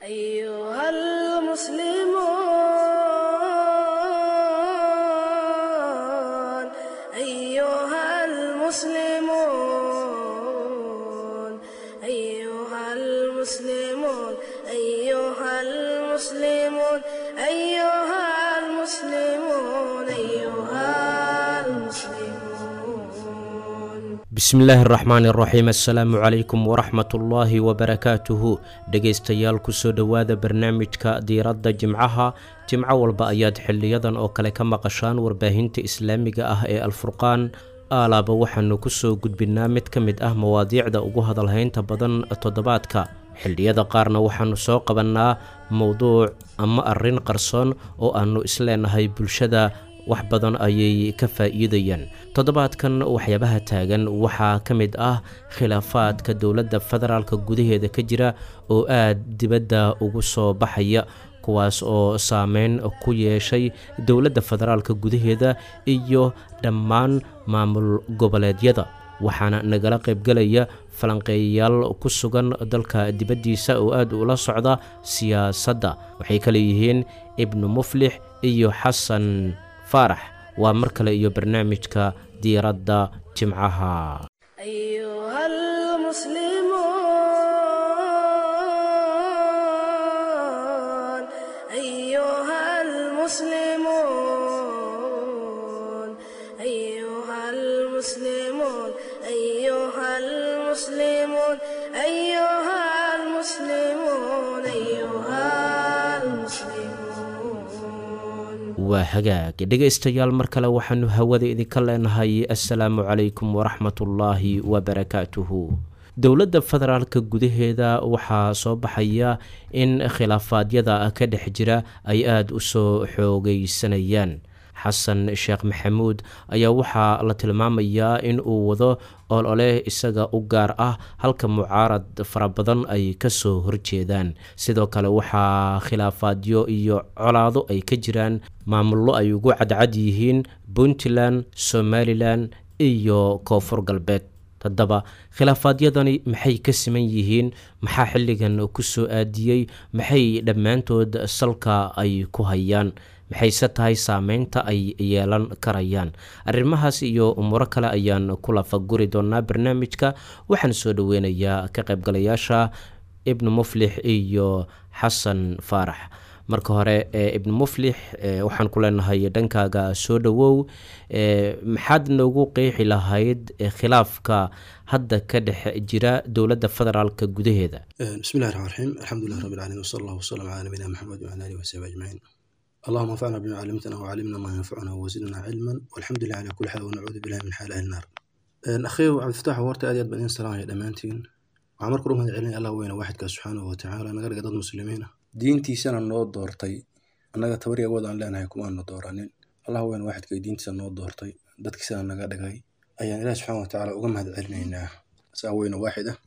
أيها المسلمون أيها المسلمون أيها المسلمون أيها المسلمون أيها المسلمون أيها المسلمون bismillaahi araxmaan iraxiim assalaamu calaykum waraxmatullaahi wabarakaatuhu dhegaystayaal kusoo dhowaada barnaamijka diiradda jimcaha jimco walba ayaad xiliyadan oo kale ka maqashaan warbaahinta islaamiga ah ee alfurqaan aalaaba waxaanu kusoo gudbinaa mid ka mid ah mawaadiicda ugu hadalhaynta badan toddobaadka xilliyada qaarna waxaanu soo qabannaa mowduuc ama arrin qarsoon oo aannu isleenahay bulshada wax badan ayay ka faa'iidayaan toddobaadkan waxyaabaha taagan waxaa ka mid ah khilaafaadka dowladda federaalka gudaheeda ka jira oo aad dibadda ugu soo baxaya kuwaas oo saameyn ku yeeshay dowladda federaalka gudaheeda iyo dhammaan maamul goboleedyada waxaana nagala qaybgelaya falanqeeyayaal ku sugan dalka dibaddiisa oo aad ula socda siyaasadda waxay kale yihiin ibnu muflix iyo xasan faarax waa mar kale iyo barnaamijka diiradda jimcaha أيها المسلمون أيها المسلمون أيها المسلمون أيها المسلمون أيها المسلمون أيها المسلمون waa hagaag dhegaystayaal mar kale waxaanu hawada idinka leenahay assalaamu calaykum waraxmatullaahi wabarakaatuhu dowladda federaalka gudaheeda waxaa soo baxaya in khilaafaadyada ka dhex jira ay aada u soo xoogeysanayaan xasan sheekh maxamuud ayaa waxaa la tilmaamayaa in uu wado olole isaga u gaar ah halka mucaarad fara badan ay kasoo horjeedaan sidoo kale waxaa khilaafaadyo iyo colaado ay ka jiraan maamullo ay ugu cadcad yihiin puntland somalilan iyo koonfur galbeed haddaba khilaafaadyadani maxay ka siman yihiin maxaa xilligan kusoo aadiyey maxay dhammaantood salka ay ku hayaan maxayse tahay saameynta ay yeelan karayaan arrimahaas iyo umuuro kale ayaan ku lafaguri doonaa barnaamijka waxaan soo dhoweynayaa ka qaybgalayaasha ibnu muflix iyo xasan faarax marka hore ibnu muflix waxaan ku leenahay dhankaaga soo dhowow maxaad noogu qeexi lahayd khilaafka hadda ka dhex jira dowladda federaalka gudaheeda bismillahi raxmaan raxiim alxamdulilah rabbi alcaalamiin wsala allah wasalam calaa nabiyina maxamed wcala alihi wasaxbi ajmaciin allahuma anfacna bima calimtana wcalimna maa yanfacuna wazidna cilman walxamdulilah cala kuli xaal wanacuudu billahi min xaal ahli naar akhiyo cabdifatax warta aad iyo aad baan idin salaamaya dhammaantiin waxaan marka u mahad celinaya allah weyne waaxidkaa subxaanahu watacaala naga dhiga dad muslimiina diintiisana noo doortay annaga tabari awood aan leenahay kumaanu dooranin allah weyne waaxidka diintiisa noo doortay dadkiisana naga dhigay ayaan ilaah subxaana watacaala uga mahad celinaynaa saa weyne waaxid ah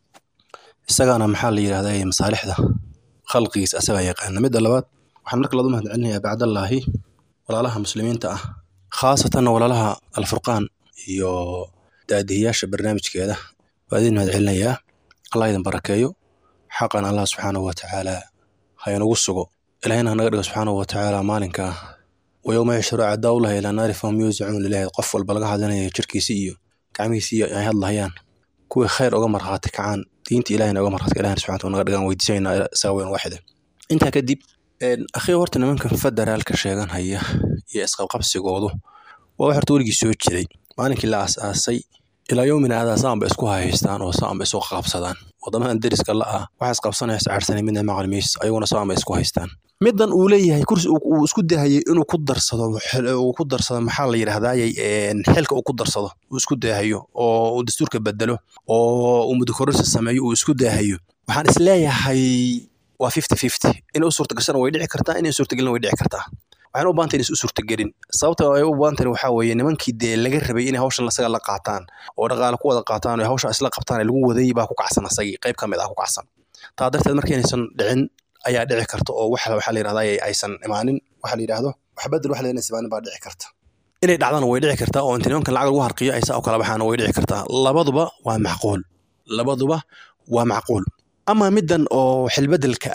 isagaana maxaa la yidhahdaa masaalixda khalqigiisa asagaa yaqaana midda labaad waxaan marka laadu mahad celinayaa bacdallaahi walaalaha muslimiinta ah khaasatanna walaalaha alfurqaan iyo daadihiyaasha barnaamijkeeda waa idin mahad celinayaa allah idin barakeeyo xaqan allah subxaanahu watacaala ha inagu sugo ilaahina hanaga dhigo subxaanahu watacaala maalinka wayowma yashru acdaaullahi ilaa naari fahum yuusicuun lilahi qof walba laga hadlinaya jirkiisi iyo gacmihiisi iyo ay hadlahayaan kuwii khayr uga markhaati kacaan diinta ilahina uga markhaati ilahina subxana wataala naga dhigaan weydiisanayna isaga weyn waaxida intaa kadib akhiyo horta nimankan federaalka sheegan haya iyo isqabqabsigoodu waa wax horta weligii soo jiray maalinkii la aas-aasay ilaa yowmina aadaa saanba isku hahaystaan oo saanba isu qabsadaan wadamadan deriska la ah waxaa isqabsanaya iscaarsanay midna maqli maysa ayaguna saanba isku haystaan middan uu leeyahay kursi uu isku dahayay inuu ku darsado uu ku darsado maxaa la yidhahdaayay xilka uu ku darsado uu isku daahayo oo uu dastuurka bedelo oo uu mudakororsi sameeyo uu isku daahayo waxaan isleeyahay waa fifty fifty inay u suurtagashana way dhici kartaa inay suurtagelina way dhici kartaa waxayna u baahantay inaysan u suurtagelin sababta ay u baahantay waxaa weeye nimankii dee laga rabay inay hawshan asaga la qaataan oo dhaqaale ku wada qaataan oo hawsha isla qabtaan ee lagu waday baa ku kacsan asagii qayb ka mid ah ku kacsan taa darteed marka inaysan dhicin ayaa dhici karta oo waxa waxaa la yidhahdaa aysan imaanin waxa la yidhaahdo wax bedel waxa la yidhahdaa imaanin baa dhici karta inay dhacdana way dhici kartaa oo inta nimankan lacag lagu harqiyo ay saa u kala baxaana way dhici kartaa labaduba waa macquul labaduba waa macquul ama middan oo xilbedelka ah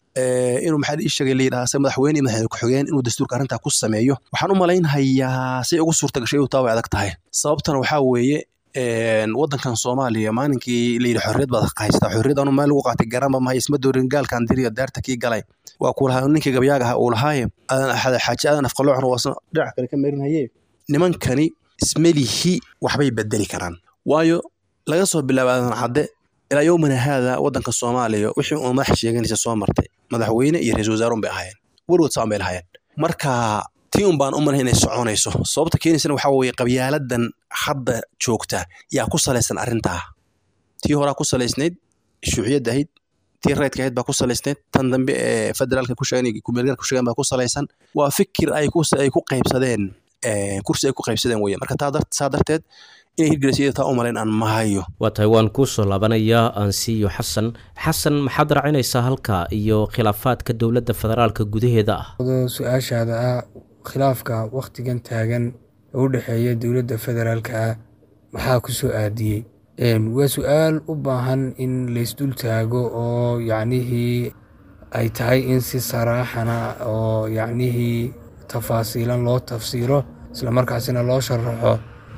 inuu maxaa ii sheegay layidhaha se madaxweyne iyo madaxweyne ku-xigeen inuu dastuurka arrintaa ku sameeyo waxaan u malaynhayaa say ugu suurta gashay inuu taa way adag tahay sababtana waxaa weeye waddankan soomaaliya maalinkii layidhi xorriyad baad haysataa xorriyad anu meel lagu qaatay garanba mahay isma doorin gaalkan diriyo daarta kii galay waa kuu lahaa ninkii gabyaaga aha uu lahaaye xaaji aadan afqaloocna waasna dhinaca kale ka marinhaye nimankani ismelihi waxbay bedeli karaan waayo laga soo bilaabo aadan cadde ilaa yowmana haada waddanka soomaaliya wixii uu madax sheeganaysa soo martay madaxweyne iyo ra-isul wasaarun bay ahaayeen werwad saan bay lahaayeen marka tii un baan u malahay inay soconayso sababta keenaysana waxaa weeye qabyaaladan hadda joogta yaa ku salaysan arrintaa tii horaa ku salaysnayd shuuciyadda ahayd tii raydka ahayd baa ku salaysnayd tan dambe ee federaalka ku sheegan kumeelgaarka ku sheegan baa ku salaysan waa fikir ay ku ay ku qaybsadeen kursi ay ku qaybsadeen weye marka taa saa darteed inay hirgelisayada taa u malayn aan mahayo waa tahay waan kuu soo laabanayaa aansiiyo xasan xasan maxaad raacinaysaa halka iyo khilaafaadka dowladda federaalka gudaheeda ah su-aashaada ah khilaafka wakhtigan taagan ee u dhexeeya dowladda federaalka ah maxaa ku soo aadiyey waa su-aal u baahan in laysdul taago oo yacnihii ay tahay in si saraaxana oo yacnihii tafaasiilan loo tafsiiro islamarkaasina loo sharaxo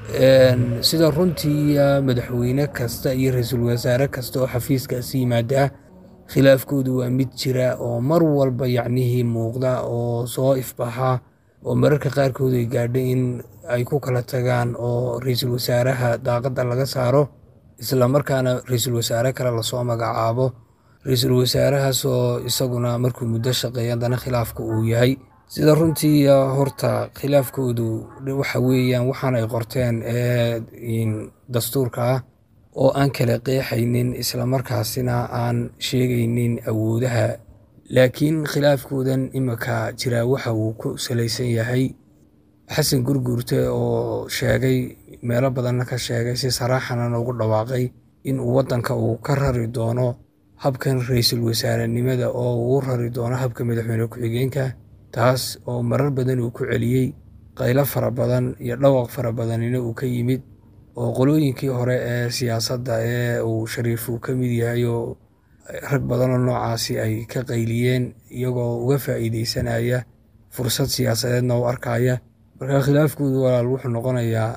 sida runtii madaxweyne kasta iyo ra-iisul wasaare kasta oo xafiiskaasi yimaada khilaafkoodu waa mid jira oo mar walba yacnihii muuqda oo soo ifbaxa oo mararka qaarkood ay gaadha in ay ku kala tagaan oo ra-iisul wasaaraha daaqadda laga saaro islamarkaana ra-iisul wasaare kale lasoo magacaabo ra-iisul wasaarahaasoo isaguna markuu muddo shaqeeya haddana khilaafka uu yahay sida runtii horta khilaafkoodu waxa weeyaan waxaan ay qorteen ee dastuurka ah oo aan kala qeexaynin islamarkaasina aan sheegaynin awoodaha laakiin khilaafkoodan imika jiraa waxa uu ku salaysan yahay xasan gurguurte oo sheegay meelo badanna ka sheegay si saraaxana noogu dhawaaqay in uu waddanka uu ka rari doono habkan ra-iisul wasaarenimada oo uu rari doono habka madaxweyne ku-xigeenka taas oo marar badan uu ku celiyey qaylo fara badan iyo dhawaq fara badanina uu ka yimid oo qolooyinkii hore ee siyaasadda ee uu shariifu ka mid yahay oo rag badanoo noocaasi ay ka qayliyeen iyagoo uga faa'iideysanaya fursad siyaasadeedna u arkaya marka khilaafkoodu walaal wuxuu noqonayaa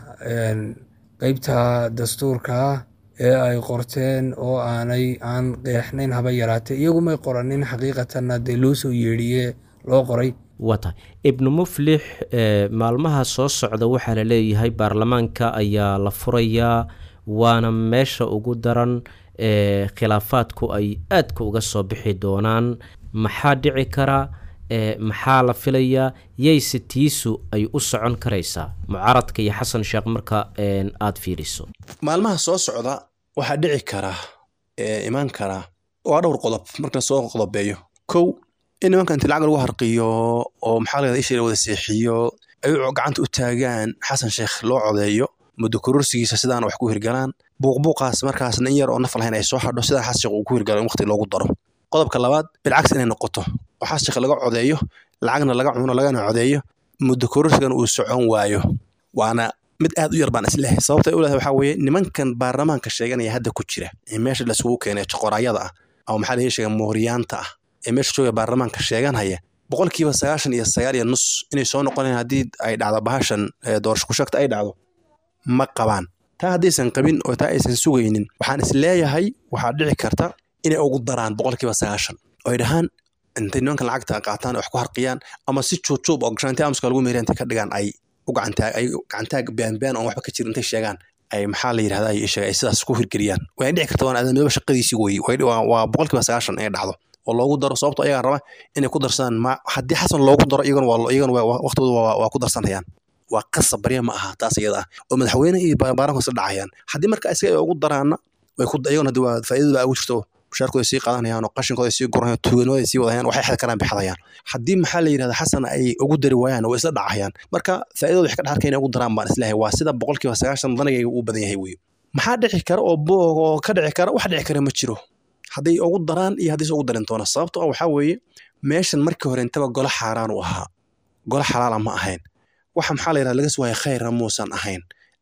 qeybta dastuurka ee ay qorteen oo aanay aan qeexnayn haba yaraatee iyagumay qoranin xaqiiqatanna dee loo soo yeedhiye loo qoray waa tahay ibnu muflix maalmaha soo socda waxaa la leeyahay baarlamaanka ayaa la furayaa waana meesha ugu daran ee khilaafaadku ay aadka uga soo bixi doonaan maxaa dhici kara maxaa la filayaa yayse tiisu ay u socon karaysaa mucaaradka iyo xasan sheekh marka aada fiiriso maalmaha soo socda waxaa dhici kara imaan kara waa dhowr qodob marka soo qodobeeyo kow in nimanka inti lacag lagu harqiyo oo maxaa la isha la wada seexiyo ay gacanta u taagaan xasan sheekh loo codeeyo muddo kororsigiisa sidaana wax ku hirgalaan buuqbuuqaas markaasna in yar oo naf lahayn ay soo hadho sidaan xasan sheekh uu ku hirgalo in waqti loogu daro qodobka labaad bilcagsi inay noqoto oo xasan sheekh laga codeeyo lacagna laga cuno lagana codeeyo muddo kororsigana uu socon waayo waana mid aad u yar baan islehay sababta u lehay waxaa weeye nimankan baarlamaanka sheeganaya hadda ku jira ee meesha laisugu keenay joqoraayada ah ama maxaa laga sheega mooriyaanta ah ee meesha jooga baarlamaanka sheeganhaya boqolkiiba sagaashan iyo sagaal iyo nus inay soo noqonayaan haddii ay dhacdo bahashan doorasho ku sheegta ay dhacdo ma qabaan taa haddaysan qabin oo taa aysan sugaynin waxaan is leeyahay waxaa dhici karta inay ugu daraan boqolkiiba sagaashan oo ay dhahaan intay nimankan lacagta qaataan wax ku harqiyaan ama si juubjuub oo gashaanti amuska lagu meeriya intay ka dhigaan ay u gacantaag ay gacantaag baanbaan oon waxba ka jirin intay sheegaan ay maxaa la yidhahda ay sheega ay sidaas ku hirgeliyaan way dhici karta waan aadamnimo shaqadiisii weeye waa boqolkiiba sagaashan inay dhacdo oo loogu daro sababto ayagaa raba inay ku darsadaan ma haddii xasan loogu daro iyagana waa iyagana waqtigooda waa ku darsanayaan waa qasab barya ma aha taas iyada ah oo madaxweyne iyo baarlamaanku isla dhacayaan haddii marka isaga ay ugu daraana way ku iyagana hadii waa faa'iidada baa ugu jirto mushaarkooda sii qaadanayaan oo qashinkooda sii guranayaan tuuganimada sii wadayaan waxay xad karaan bixadayaan haddii maxaa la yidhahda xasan ay ugu dari waayaan way isla dhacayaan marka faa'iidada wax ka dhaxarka inay ugu daraan baan isleeyahay waa sida boqolkiiba sagaashan danigayga uu badan yahay weeye maxaa dhici kara oo boog oo ka dhici kara wax dhici kara ma jiro hadday ugu daraan iyo haddayse ugu darin doona sababto ah waxaa weeye meeshan markii hore intaba golo xaaraan u ahaa golo xalaala ma ahayn waxa maxaa la yidhahda laga sugaya khayrna muusan ahayn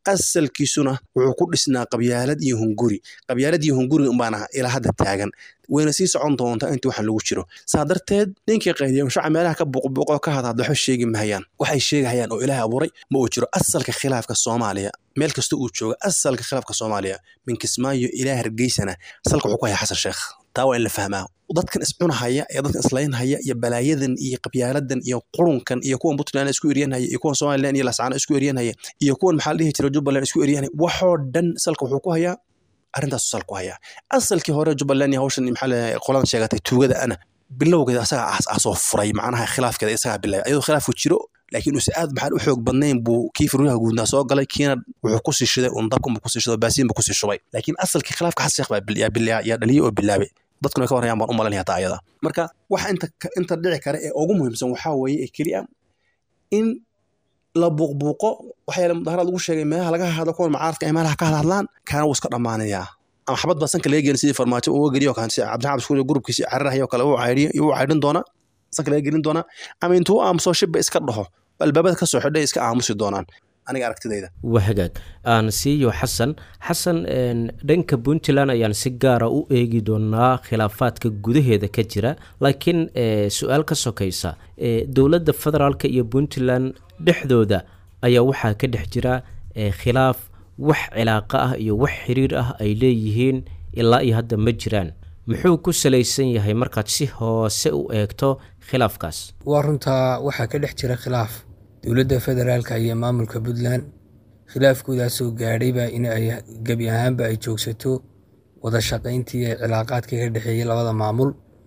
asalkiisuna wuxuu ku dhisnaa qabyaalad iyo hunguri qabyaalad iyo hunguri unbaana ilaa hadda taagan wayna sii socon doontaa intii waxaan lagu jiro saa darteed ninkii qaydiya mashaca meelaha ka buuqbuuqoo ka hadhadla waxba sheegi mahayaan waxay sheegahayaan oo ilaahay abuuray ma uu jiro asalka khilaafka soomaaliya meel kasta uu jooga asalka khilaafka soomaaliya min kismaayo ilaa hargeysana salka wuxuu ku haya xasan sheekh taa waa in la fahmaa dadkan iscunahaya ee dadkan islaynhaya iyo balaayadan iyo qabyaaladan iyo qurunkan iyo kuwan puntland isku eryanhaya iyo kuwan somaliland iyo lascano isku eryanhaya iyo kuwan maxaa la dhihi jira jubbaland isku eryanhaya waxoo dhan salka wuxuu ku hayaa arrintaasu sal ku hayaa asalkii hore jubbaland iyo hawshan maxaa la qoladan sheegatay tuugada ana bilowgeeda asagaa aas-aasoo furay macnaha khilaafkeeda isagaa bilaabay ayadoo khilaafku jiro laakiin uuse aad maxaan u xoog badnayn buu kii firyaha guudnaa soo galay kiina wuxuu kusii shiday un dabkunbu kusii shiday baasiinbu kusii shubay laakiin asalkii khilaafka xasan sheekh baa yaa dhaliyay oo bilaabay dadkuna ka warayaan baan u malanaya taa ayada marka waxa inta inta dhici kara ee ugu muhiimsan waxaa weeye ee keliya in la buuqbuuqo waxaa yaala mudaharaad lagu sheegay meelaha laga hadlo kuwan macaaradka ay meelaha ka hadhadlaan kaana wuu iska dhammaanayaa ama xabad baa sanka laga gelin sidii farmaajo uga geliyo kan si cabdixaab iskuul gurubkiisi cararahayo kale uu cayriyo uu caydhin doonaa sanka laga gelin doonaa ama intuu aamuso shibba iska dhaho albaabada ka soo xidhay iska aamusi doonaan aniga aragtidayda waa hagaag aan siiyo xasan xasan dhanka puntland ayaan si gaara u eegi doonaa khilaafaadka gudaheeda ka jira laakiin su-aal ka sokaysa dowladda federaalk iyo puntland dhexdooda ayaa waxaa ka dhex jira khilaaf wax cilaaqa ah iyo wax xiriir ah ay leeyihiin ilaa iyo hadda ma jiraan muxuu ku salaysan yahay markaad si hoose u eegto khilaafkaas waa runtaa waxaa ka dhex jira khilaaf dowladda federaalka iyo maamulka puntland khilaafkoodaasoo gaadhayba in ay gebi ahaanba ay joogsato wada shaqayntii ee cilaaqaadka ka dhexeeyey labada maamul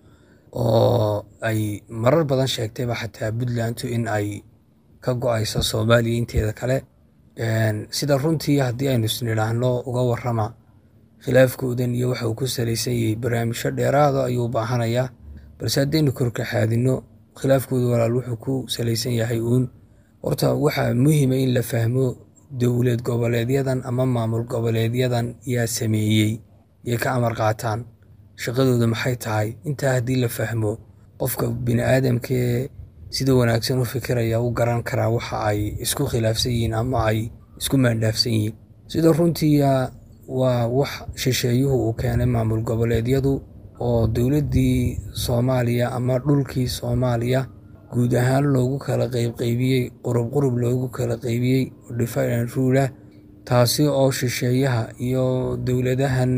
oo ay marar badan sheegtayba xataa puntlandu in ay ka go-ayso soomaaliya inteeda kale sida runtii haddii aynu isnidhaahno uga warrama khilaafkoodan iyo waxa uu ku salaysan yahay barnaamijyo dheeraada ayuu baahanayaa balse haddaynu korkaxaadino khilaafkooda walaal wuxuu ku salaysan yahay uun horta waxaa muhiima in la fahmo dowlad goboleedyadan ama maamul goboleedyadan yaa sameeyey yay ka amar qaataan shaqadooda maxay tahay intaa haddii la fahmo qofka bini aadamkee sida wanaagsan u fikiraya u garan karaa waxa ay isku khilaafsan yihiin ama ay isku maandhaafsan yihiin sida runtiia waa wax shisheeyuhu uu keenay maamul goboleedyadu oo dowladdii soomaaliya ama dhulkii soomaaliya guud ahaan loogu kala qeybqeybiyey qurub qurub loogu kala qeybiyey difidan ruulah taasi oo shisheeyaha iyo dowladahan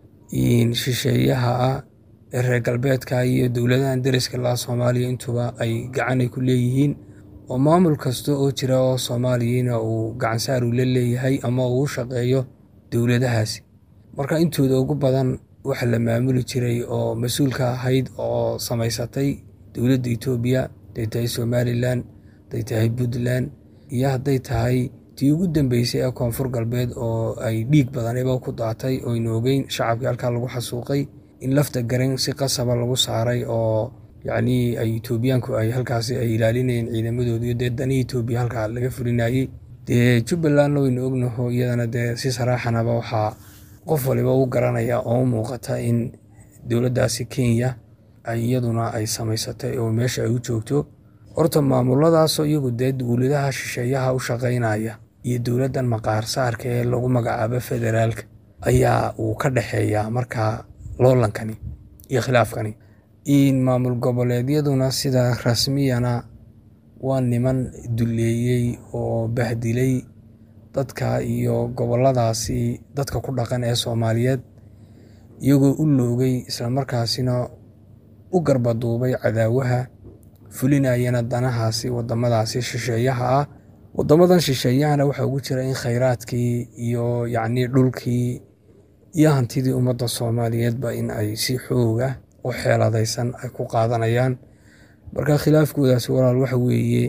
shisheeyaha ah ee reer galbeedka iyo dowladahan deriska laha soomaaliya intuba ay gacanay ku leeyihiin oo maamul kasta oo jira oo soomaaliyana uu gacansaar uu la leeyahay ama uu u shaqeeyo dowladahaasi marka intooda ugu badan waxa la maamuli jiray oo mas-uulka ahayd oo samaysatay dowladda etoobiya hadday tahay somalilan hadday tahay puntland iyo hadday tahay tii ugu dambeysay ee koonfur galbeed oo ay dhiig badaniba ku daatay oynu ogeyn shacabkii halkaa lagu xasuuqay in lafta garan si qasaba lagu saaray oo yacnii ay etoobiyaanku ay halkaasi ay ilaalinayeen ciidamadoodiyo dee danihii etoobiya halkaa laga fulinayey dee jubbalandna waynu ognaho iyadana dee si saraaxanaba waxaa qof waliba u garanaya oo u muuqata in dowladdaasi kenya ay iyaduna ay samaysatay oo meesha ay u joogto horta maamuladaasoo iyagu dee dowladaha shisheeyaha u shaqaynaya iyo dowladdan maqaarsaarka ee lagu magacaabo federaalka ayaa uu ka dhexeeyaa markaa loolankani iyo khilaafkani in maamul goboleedyaduna sida rasmiyana waa niman duleeyey oo bahdilay dadka iyo goboladaasi dadka ku dhaqan ee soomaaliyeed iyagoo u loogay islamarkaasina u garbaduubay cadaawaha fulinayana danahaasi wadamadaasi shisheeyaha ah wadamadan shisheeyahana waxaa ugu jira in khayraadkii iyo yacnii dhulkii iyo hantidii ummadda soomaaliyeedba in ay si xooga u xeeladaysan ay ku qaadanayaan marka khilaafkoodaasi walaal waxa weeye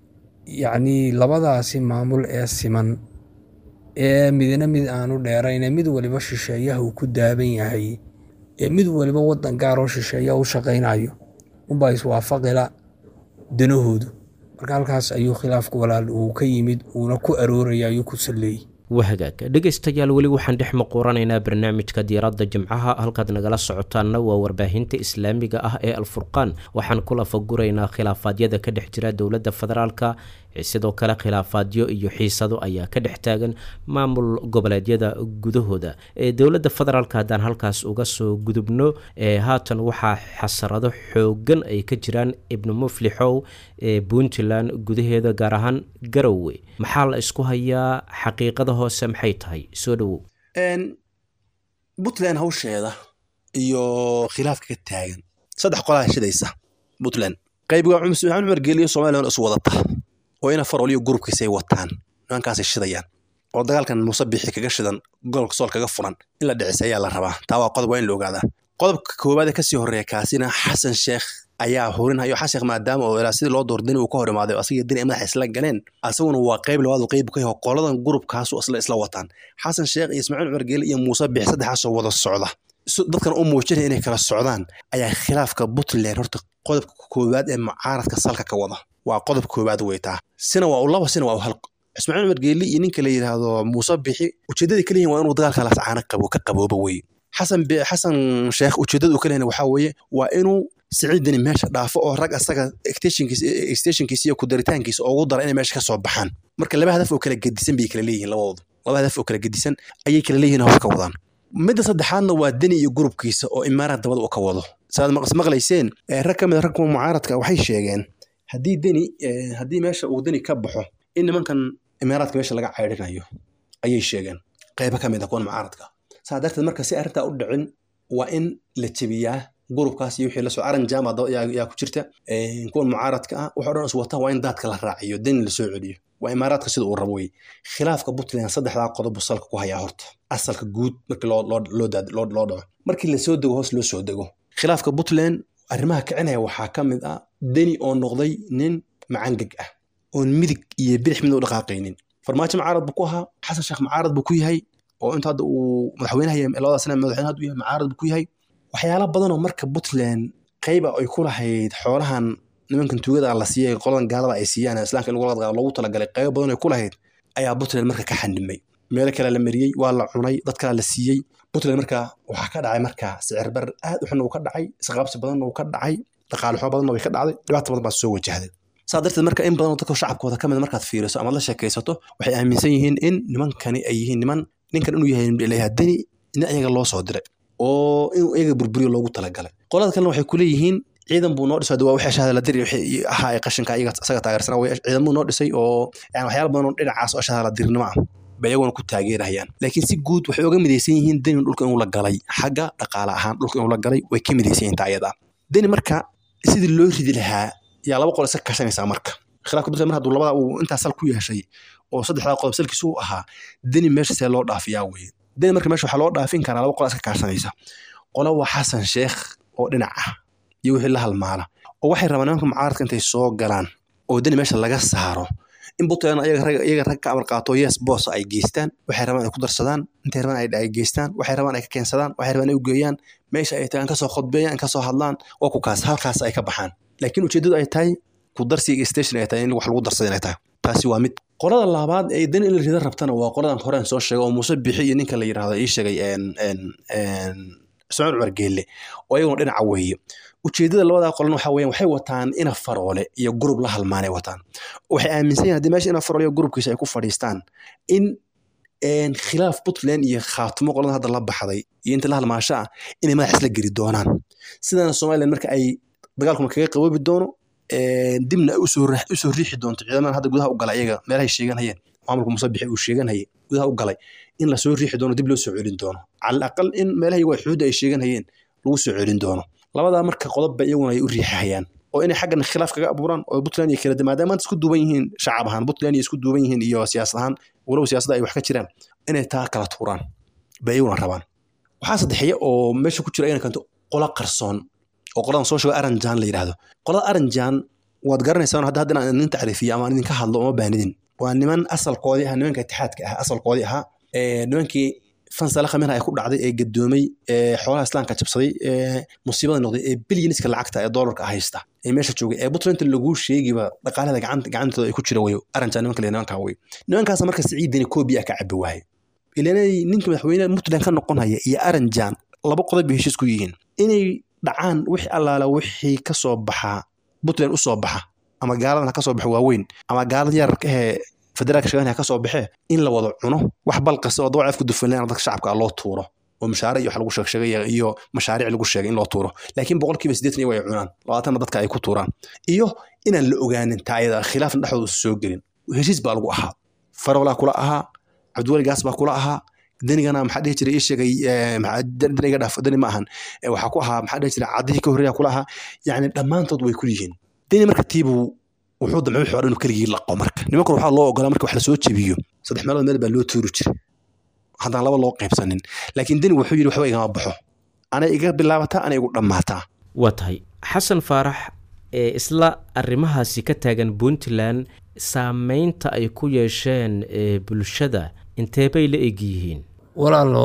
yacnii labadaasi maamul ee siman ee midna mid aanu dheerayne mid waliba shisheeyaha uu ku daaban yahay ee mid waliba waddan gaaroo shisheeyaha u shaqaynayo unbaa iswaafaqila danahoodu marka halkaas ayuu khilaafku walaal uu ka yimid uuna ku arooraya ayuu ku salleeyey waa hagaag dhegaystayaal weli waxaan dhex muquuranaynaa barnaamijka diiradda jimcaha halkaad nagala socotaanna waa warbaahinta islaamiga ah ee alfurqaan waxaan ku lafaguraynaa khilaafaadyada ka dhex jira dowladda federaalka sidoo kale khilaafaadyo iyo xiisado ayaa ka dhex taagan maamul goboleedyada gudahooda ee dowladda federaalk haddaan halkaas uga soo gudubno ee haatan waxaa xasarado xoogan ay ka jiraan ibnu muflixow ee puntland gudaheeda gaar ahaan garowe maxaa la isku hayaa xaqiiqada hoose maxay tahay soo dhowow puntland hawsheeda iyo khilaafka ka taagan saddex qolaa shidaysa puntland qaybiga maxamed cumar geeliyo somalilan is wadata oo ina farol iyo gurubkiisay wataan nimankaasay shidayaan oo dagaalkan muuse bixi kaga shidan gobolka sool kaga furan in la dhicis ayaa la rabaa taa waa qodob waa in la ogaadaa qodobka koowaad ee kasii horreeya kaasina xasan sheekh ayaa hurinhayo xasan sheekh maadaama oo ilaa sidii loo door deni uu ka hor imaaday asiga deni ay madaxa isla galeen asaguna waa qayb labaad uu qayb ka yaho qoladan gurubkaasu isla isla wataan xasan sheekh iyo ismaaciil cumar geeli iyo muuse bixi saddexaasoo wada socda dadkan u muujinaya inay kala socdaan ayaa khilaafka puntland horta qodobka koowaad ee mucaaradka salka ka wada waa qodobka koowaad weytaa sina waa u laba sina waa u hal ismaaciil cumar geeli iyo ninka la yidhaahdo muuse bixi ujeedadii ka leeyihin waa inuu dagaalka las caana qabo ka qabooba weye xasan xasan sheekh ujeedada uu ka leeyahay waxaa weeye waa inuu siciidani meesha dhaafo oo rag asaga extensionkiisa iyo kudaritaankiisa ugu dara inay meesha ka soo baxaan marka laba hadaf oo kala gedisan bay kala leeyihin labadoodu laba hadaf oo kala gedisan ayay kala leeyihin hawsha ka wadaan midda saddexaadna waa deni iyo gurubkiisa oo imaaraad dabada uu ka wado saaad maqlayseen rag ka mid a rag kuwa mucaaradka waxay sheegeen haddii deni haddii meesha uu deni ka baxo in nimankan imaaraadka meesha laga caydhinayo ayay sheegeen qaybo ka mid a kuwan mucaaradka saa darteed marka si arrintaa u dhicin waa in la jebiyaa gurubkaas iyo wixii lasoo aran jama yaa ku jirta kuwan mucaaradka ah waxoo dhan is wata waa in daadka la raaciyo deni lasoo celiyo waa imaaraadka sida uu rabo wey khilaafka puntland saddexdaa qodob buu salka ku hayaa horta asalka guud markii loo dhaco markii lasoo dego hoos loo soo dego khilaafka puntland arrimaha kicinaya waxaa ka mid ah deni oo noqday nin macangeg ah oon midig iyo bidix midna u dhaqaaqaynin farmaajo mucaarad buu ku ahaa xasan sheekh mucaarad buu ku yahay oo inta hadda uu madaxweynaha labada sana madaxweyne hadda u yahay mucaarad buu ku yahay waxyaala badanoo marka puntland qayba ay ku lahayd xoolahan nimankan tuugada la siiyay qoladan gaalada ay siiyaan islaamka in loogu talagalay qaybo badan ay ku lahayd ayaa puntland marka ka xandhimay meelo kale la mariyey waa la cunay dad kale la siiyey puntland marka waxaa ka dhacay marka sicir bar aad u xun uu ka dhacay isqaabsi badanna uu ka dhacay dhaqaale xumo badanna way ka dhacday dhibaata badan baa soo wajahday saa darteed marka in badanoo dadka shacabkooda ka mid markaad fiiriso amaad la sheekaysato waxay aaminsan yihiin in nimankani ay yihiin niman ninkan inuu yahay deni in ayaga loo soo diray oo inuu iyaga burburiyo loogu talagalay qolada kalena waxay kuleeyihiin ciidan buu noo dhisay waa wixii shahada la diri wixii ahaa ee qashinka iyaga isaga taageersanaa way ciidan buu noo dhisay oo yani waxyaala badan oo dhinacaas oo shahada la dirinimo ah bay iyaguna ku taageerayaan laakiin si guud waxay oga midaysan yihiin deni dhulka inuu la galay xagga dhaqaale ahaan dhulka inuu la galay way ka midaysan yihiin taa iyada deni marka sidii loo ridi lahaa yaa laba qol iska kashanaysaa marka khilaafka puntland mar hadduu labada uu intaas sal ku yeeshay oo saddexdaa qodob salkiisu u ahaa deni meesha see loo dhaafiyaa weye deni marka meesha waxaa loo dhaafin karaa laba qol iska kaashanaysa qola waa xasan sheekh oo dhinac ah iyo wixii la halmaala oo waxay rabaan nimanka mucaaradka intay soo galaan oo deni meesha laga saaro in puntland iyaga rag ka amar qaato yes boos ay geystaan waxay rabaan ay ku darsadaan intay rabaan ay geystaan waxay rabaan ay ka keensadaan waxay rabaan ay u geeyaan meesha ay tagaan kasoo khudbeeyaan kasoo hadlaan oo ku kaas halkaas ay ka baxaan laakiin ujeeddadu ay tahay ku darsiga station ay tahay in wax lagu darsada inay tahay taasi waa mid qolada labaad ee deni in la rida rabtana waa qoladan horeen soo sheegay oo muuse bixi iyo ninka la yidhahdo ii sheegay ismaaciil cumar geelle oo iyaguna dhinaca weeye ujeedada labadaa qolan waxa weeyaan waxay wataan ina faroole iyo gurub la halmaanay wataan waxay aaminsan yihin hadii meesha ina faroole iyo gurubkiisa ay ku fadhiistaan in khilaaf puntland iyo khaatumo qolada hadda la baxday iyo inta la halmaasho ah inay madax isla geli doonaan sidana somaliland marka ay dagaalkuma kaga qaboobi doono dibna ay usoo riixi doonto ciidamada hadda gudaha u galay iyaga meelahay sheeganhayeen maamulka muuse bixi uu sheeganhayay gudaha u galay in lasoo riixi doono dib loo soo celin doono cala aqal in meelahay waa xuudda ay sheeganhayeen lagu soo celin doono labadaa marka qodobba iyaguna ay u riixahayaan oo inay xaggan khilaaf kaga abuuraan oo puntland iyo kala maadaama maanta isku duuban yihiin shacab ahaan puntland iyo isku duuban yihiin iyo siyaasad ahaan walow siyaasadda ay wax ka jiraan inay taa kala tuuraan bay iyaguna rabaan waxaa saddexeeya oo meesha ku jira ayna kanto qola qarsoon oo qoladan soo sheego aranjan la yidhaahdo qolada aranjan waad garanaysaan hadda hadda inaan idin tacriifiyo ama idinka hadlo uma baanidin waa niman asalkoodii ahaa nimanka itixaadka ah asalkoodii ahaa nimankii fansala khamina ay ku dhacday ee gadoomay ee xoolaha islaamka jabsaday ee musiibada noqday ee bilyaniska lacagta ee doolarka haysta ee meesha joogay ee puntland laguu sheegiba dhaqaalada gacantooda ay ku jira wey aranjan nimanka le nimankaa wey nimankaas marka siciidani koobiya ka cabi waaye ilanay ninka madaxweyne puntland ka noqonaya iyo aranjan laba qodob bay heshiis ku yihiin inay dhacaan wixii allaala wixii ka soo baxaa puntland u soo baxa ama gaaladan ha ka soo baxo waaweyn ama gaalada yararka ahee federaalka shaqeynaya ha ka soo baxee in la wada cuno wax balqasta oo dawaceef ku dufanleen dadka shacabka loo tuuro oo mashaaric iyo wax lagu sheegsheegay iyo mashaariic lagu sheegay in loo tuuro laakiin boqolkiiba siddeetan iyago ay cunaan labaatanna dadka ay ku tuuraan iyo inaan la ogaanin taa ayada khilaafna dhexdooda soo gelin heshiis baa lagu ahaa farolaa kula ahaa cabdiwali gaas baa kula ahaa danigana maxaa dhihi jiray ii sheegay daniga dhaaf dani ma ahan waxaa ku ahaa maxaa dhihi jiray caddihii ka horreeya kula ahaa yacni dhammaantood way ku yihiin dani marka tiibuu wuxuu damcay wuxuu inuu keligii laqo marka nimankan waxaa loo ogolaa marka wax lasoo jebiyo saddex meelood meel baa loo tuuri jiray haddaan laba loo qaybsanin laakiin deni wuxuu yidhi waxba igama baxo anay iga bilaabataa anay igu dhammaataa waa tahay xasan faarax ee isla arrimahaasi ka taagan puntland saameynta ay ku yeesheen ee bulshada intee bay la eg yihiin walaalo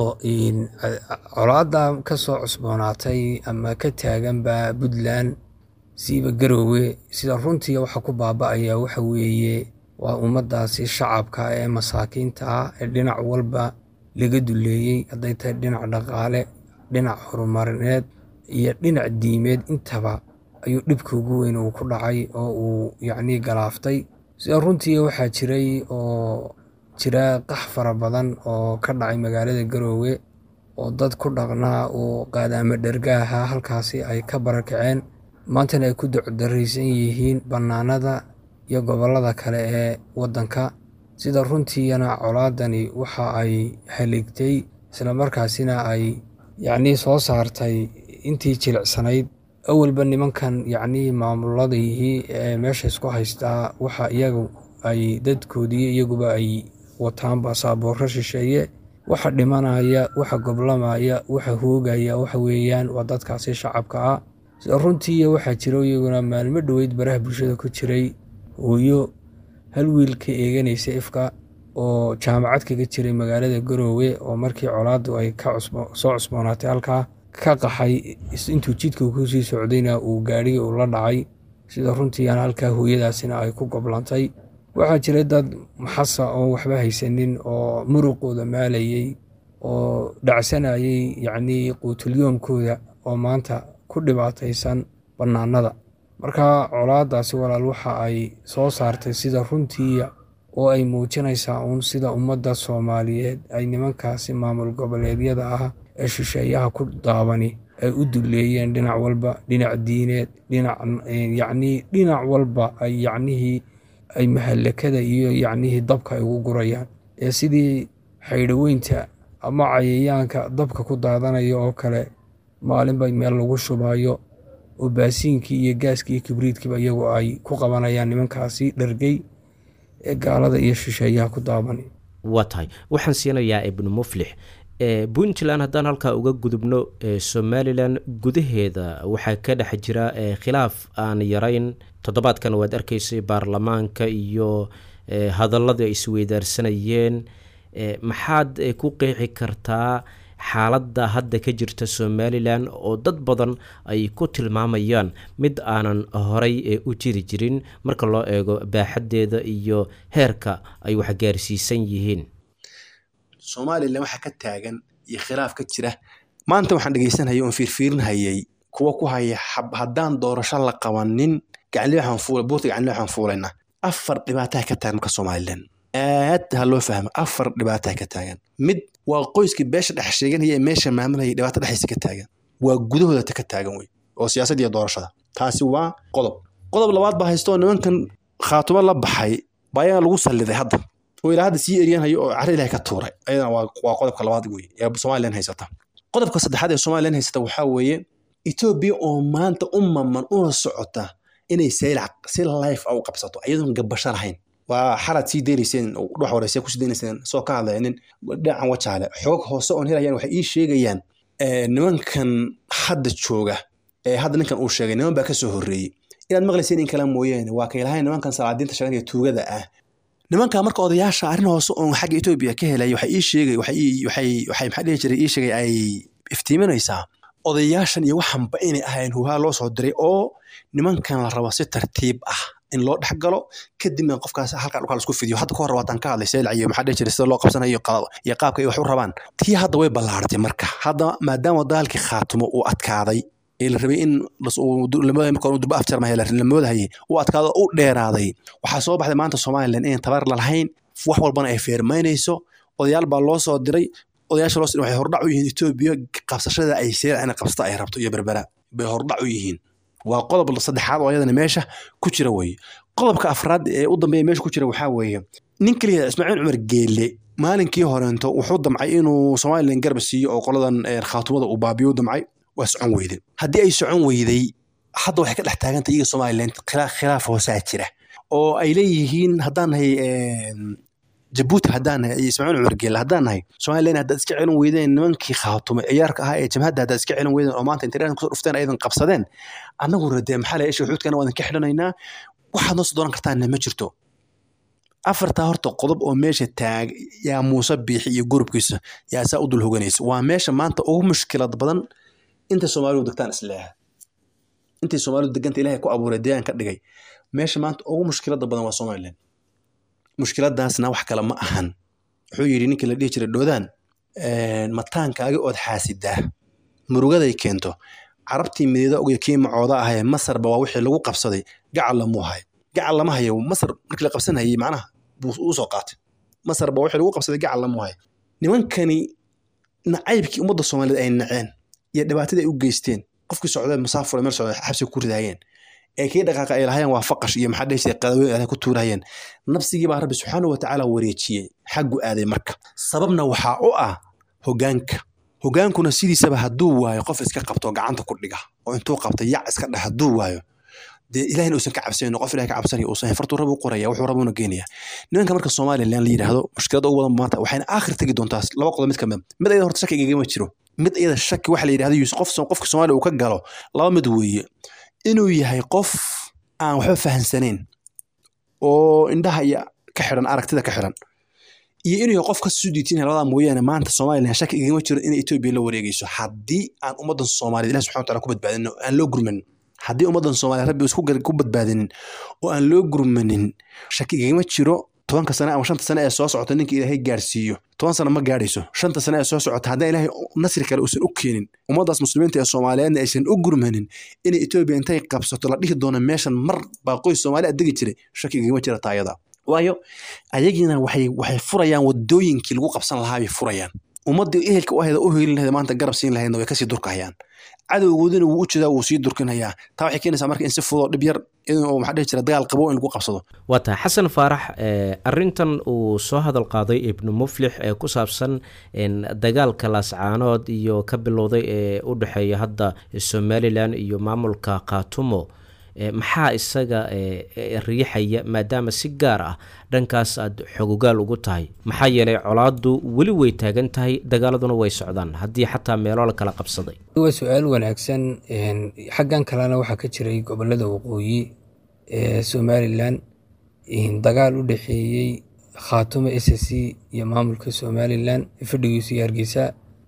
colaadda ka soo cusboonaatay ama ka taaganba puntland siiba garoowe sida runtii waxa ku baaba'aya waxa weeye waa ummaddaasi shacabka ee masaakiinta ah ee dhinac walba laga duleeyey hadday tahay dhinac dhaqaale dhinac horumarineed iyo dhinac diimeed intaba ayuu dhibka ugu weyn uu ku dhacay oo uu yacnii galaaftay sida runtii waxaa jiray oo jira qax fara badan oo ka dhacay magaalada garoowe oo dad ku dhaqnaa uu qaadaamo dhergaaha halkaasi ay ka barakaceen maantana ay ku ducdaraysan yihiin bannaanada iyo gobollada kale ee waddanka sida runtiina colaadani waxa ay haleegtay islamarkaasina ay yacnii soo saartay intii jilicsanayd awalba nimankan yacnii maamuladihii ee meesha isku haystaa waxa iyagu ay dadkoodii iyaguba ay wataan basaaboorro shisheeye waxa dhimanaya waxa goblamaya waxa hoogaya waxa weeyaan waa dadkaasi shacabka ah sida runtii waxaa jiro iyaguna maalmo dhoweyd baraha bulshada ku jiray hooyo hal wiil ka eeganaysa ifka oo jaamacad kaga jiray magaalada garoowe oo markii colaaddu ay ka soo cusboonaatay halkaa ka qaxay intuu jidka kusii socdayna uu gaadhigii uu la dhacay sida runtiiana halkaa hooyadaasina ay ku goblantay waxaa jiray dad maxasa oon waxba haysanin oo muruqooda maalayey oo dhacsanayay yacnii quutulyoomkooda oo maanta ku dhibaataysan bannaanada marka colaadaasi walaal waxa ay soo saartay sida runtii oo ay muujinaysaa uun sida ummadda soomaaliyeed ay nimankaasi maamul goboleedyada ah ee shisheeyaha ku daabani ay u duleeyeen dhinac walba dhinac diineed dhinac yacnii dhinac walba ay yacnihii ay mahallakada iyo yacnihii dabka ay ugu gurayaan ee sidii xaydhoweynta ama cayayaanka dabka ku daadanaya oo kale maalinba meel lagu shubayo oo baasiinkii iyo gaaskii iyo kibriidkiiba iyagu ay ku qabanayaan nimankaasi dhargey ee gaalada iyo shisheeyaha ku daabanay waa tahay waxaan siinayaa ibnu muflix puntland haddaan halkaa uga gudubno somalilan gudaheeda waxaa ka dhex jira khilaaf aan yarayn toddobaadkan waad arkaysay baarlamaanka iyo hadaladii ay isweydaarsanayeen maxaad ku qeexi kartaa xaaladda hadda ka jirta somalilan oo dad badan ay ku tilmaamayaan mid aanan horay u jiri jirin marka loo eego baaxaddeeda iyo heerka ay wax gaarsiisan yihiin somalilan waxaa ka taagan iyo khilaaf ka jira maanta waxaan dhegeysanhayay oon fiirfiirinhayay kuwa ku haya haddaan doorasho la qabanin buurta gacanli waxaan fuulayna afar dhibaataa ka taagan marka somalilan aad ha loo fahmo afar dhibaataa ka taagan mid waa qoyskii beesha dhex sheeganaya ee meesha maamulaya dhibaato dhexdiisa ka taagan waa gudahooda ta ka taagan wey oo siyaasadda iyo doorashada taasi waa qodob qodob labaad baa haysto nimankan khaatumo la baxay baa ayaga lagu salliday hadda oo ilaa hadda sii eryanhayo oo carri ilahay ka tuuray ayadana waa qodobka labaad wey ee somalilan haysata qodobka saddexaad ee somalilan haysata waxaa weeye etoobiya oo maanta u maman una socota inay saylac si life a u qabsato iyadoon gabasho lahayn waa xalaad sii deynayseen dhex horeyse kusii deynayseen soo ka hadlaynin dhinacan wajaale xoog hoose oon helayaan waxay ii sheegayaan nimankan hadda jooga ee hadda ninkan uu sheegay niman baa ka soo horreeyey inaad maqlayseen in kala mooyaane waa kay lahayn nimankan salaadiinta sheeganaya tuugada ah nimanka marka odayaasha arrin hoose oon xagga etoobiya ka helay waxay ii sheegay waxay waxay waxay maxaa dhihi jiray ii sheegay ay iftiiminaysaa odayaashan iyo waxanba inay ahayn huhaa loo soo diray oo nimankan la rabo si tartiib ah in loo dhex galo kadibna qofkaas halkaa dhulkaa lasku fidiyo hadda ka hor waataan ka hadlay seylac iyo maxaa dhihi jiray sida loo qabsanayo iyo qaabka ay wax u rabaan tii hadda way ballaaratay marka hadda maadaama dagaalkii khaatumo uu adkaaday ee la rabay in durba afjarmaya la moodahayay u adkaado u dheeraaday waxaa soo baxday maanta somalilan inay tabar lalahayn wax walbana ay feermaynayso odayaal baa loo soo diray odayaasha loo waxay hordhac u yihiin etoobiya qabsashada ay seedac inay qabsata ay rabto iyo berbera bay hordhac u yihiin waa qodob saddexaad oo ayadana meesha ku jira weeye qodobka afraad ee u dambeeya meesha ku jira waxaa weeye nin keliya ismaaciil cumar geelle maalinkii horeento wuxuu damcay inuu somalilan garab siiyo oo qoladan khaatumada uu baabiyo u damcay waa socon weyday haddii ay socon weyday hadda waxay ka dhex taagantay iyaga somalilan khilaaf hoosaa jira oo ay leeyihiin haddaan nahay jabuuti haddaan nahay iyo ismaaciil cumar geelle haddaan nahay somalilan haddaad iska celin weydeen nimankii khaatumay ciyaarka ahaa ee jamhadda haddaad iska celin weydeen oo maanta internet kusoo dhufteen ayadan qabsadeen annagu radee maxaa la isha xuudkana waadan ka xidhanaynaa waxaad noo soo dooran kartaanna ma jirto afartaa horta qodob oo meesha taag yaa muuse biixi iyo gurubkiisa yaa saa u dul hoganaysa waa meesha maanta ugu mushkilad badan intay soomaalidu degtaan isleeha intay soomaalidu deganta ilahay ku abuuray deegaan ka dhigay meesha maanta ugu mushkilada badan waa somalilan mushkiladaasna wax kale ma ahan wuxuu yidhi ninkii la dhihi jiray dhoodaan mataankaagi ood xaasidaa murugaday keento carabtii mideeda ogyo kii macooda ahee masarba waa wixii lagu qabsaday gacal lamuu hayo gacal lama hayo masar markii la qabsanayay macnaha buu u soo qaatay masarba wixii lagu qabsaday gacal lamuu hayo nimankani nacaybkii ummadda soomaaliyeed ay naceen iyo dhibaatadii ay u geysteen qofkii socdee musaafur meel socda xabsiga ku ridaayeen ee kii dhaqaaqa ay lahayeen waa faqash iyo maxaa dhehaysa qadaweyn ay ku tuurayeen nafsigii baa rabbi subxaanahu watacaala wareejiyey xaggu aaday marka sababna waxaa u ah hogaanka hogaankuna sidiisaba hadduu waayo qof iska qabto gacanta ku dhiga oo intuu qabta yac iska dheh hadduu waayo dee ilahina uusan ka cabsanayno qof ilahay ka cabsanaya uusan fartuu rabu qoraya wuxuu rabuuna geenaya nimanka marka somalilan la yidhaahdo mushkilada ugu badan maanta waxayna aakhir tegi doontaa laba qodob mid kamid mid ayada horta shaki igagama jiro mid iyada shaki waxa la yidhahdo yusuf qof qofka soomaaliya uu ka galo laba mid weeye inuu yahay qof aan waxba fahansanayn oo indhaha iyo ka xiran aragtida ka xiran iyo inuu yahay qof ka soo diitinaya labadaa mooyaane maanta somalilan shaki igama jiro inay etoobiya la wareegeyso haddii aan ummaddan soomaaliyed ilahi subxana wataala ku badbaadino aan loo gurmanin haddii ummaddan soomaaliya rabbi isku ku badbaadinin oo aan loo gurmanin shaki igama jiro tobanka sane ama shanta sane ee soo socota ninka ilaahay gaarsiiyo toban sane ma gaadhayso shanta sane ee soo socota haddaan ilaahay nasri kale uusan u keenin ummaddaas muslimiinta ee soomaaliyeedna aysan u gurmanin inay etoobiya intay qabsato la dhihi doono meeshan mar baa qoys soomaali a degi jiray shaki igama jira taayada waayo ayagiina waxay waxay furayaan wadooyinkii lagu qabsan lahaa bay furayaan ummaddii ehelka u ahayda u helin lahayd maanta garab siin lahaydna way kasii durkahayaan cadowgoodina wuu u jeedaa wuu sii durkinayaa taa waxay keenaysaa marka in si fudoo dhib yar oo maxaa dhihi jira dagaal qabo in lagu qabsado waa tahay xasan faarax arintan uu soo hadal qaaday ibnu muflix ee ku saabsan dagaalka laascaanood iyo ka bilowday ee u dhexeeya hadda somalilan iyo maamulka khaatumo maxaa isaga riixaya maadaama si gaar ah dhankaas aad xogogaal ugu tahay maxaa yeelay colaadu weli way taagan tahay dagaaladuna way socdaan haddii xataa meelo la kala qabsaday waa su-aal wanaagsan xaggan kalena waxaa ka jiray gobolada waqooyi ee somalilan dagaal u dhexeeyey khaatumo s c iyo maamulka somalilan fadhigiisu iyo hargeysa